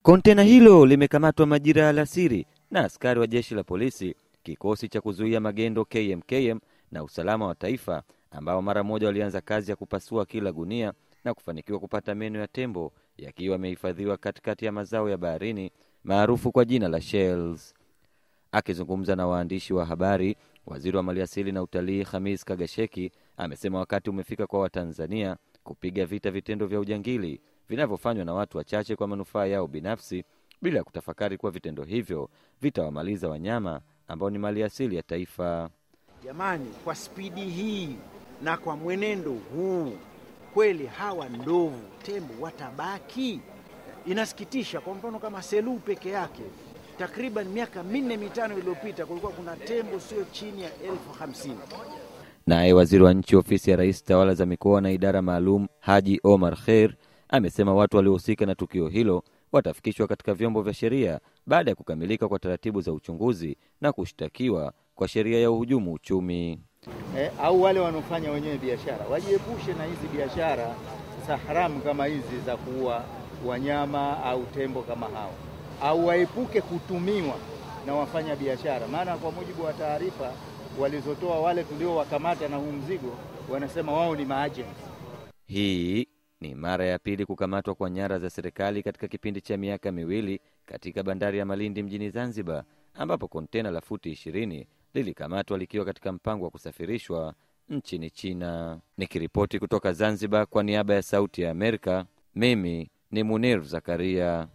Kontena hilo limekamatwa majira ya alasiri na askari wa jeshi la polisi, kikosi cha kuzuia magendo KMKM na usalama wa taifa, ambao mara moja walianza kazi ya kupasua kila gunia na kufanikiwa kupata meno ya tembo yakiwa yamehifadhiwa katikati ya mazao ya baharini maarufu kwa jina la shells. Akizungumza na waandishi wa habari, waziri wa maliasili na utalii Hamis Kagasheki amesema wakati umefika kwa Watanzania kupiga vita vitendo vya ujangili vinavyofanywa na watu wachache kwa manufaa yao binafsi bila ya kutafakari kuwa vitendo hivyo vitawamaliza wanyama ambao ni maliasili ya taifa. Jamani, kwa spidi hii na kwa mwenendo huu, kweli hawa ndovu tembo watabaki? Inasikitisha. Kwa mfano kama Selous peke yake, takriban miaka minne mitano iliyopita kulikuwa kuna tembo sio chini ya elfu hamsini. Naye waziri wa nchi ofisi ya rais tawala za mikoa na idara maalum Haji Omar Kheir amesema watu waliohusika na tukio hilo watafikishwa katika vyombo vya sheria baada ya kukamilika kwa taratibu za uchunguzi na kushtakiwa kwa sheria ya uhujumu uchumi. Eh, au wale wanaofanya wenyewe biashara wajiepushe na hizi biashara za haramu kama hizi za kuua wanyama au tembo kama hao, au waepuke kutumiwa na wafanya biashara, maana kwa mujibu wa taarifa walizotoa wale tuliowakamata na huu mzigo, wanasema wao ni maajenti. Hii ni mara ya pili kukamatwa kwa nyara za serikali katika kipindi cha miaka miwili katika bandari ya Malindi mjini Zanzibar, ambapo kontena la futi ishirini lilikamatwa likiwa katika mpango wa kusafirishwa nchini China. Nikiripoti kutoka Zanzibar kwa niaba ya Sauti ya Amerika, mimi ni Munir Zakaria.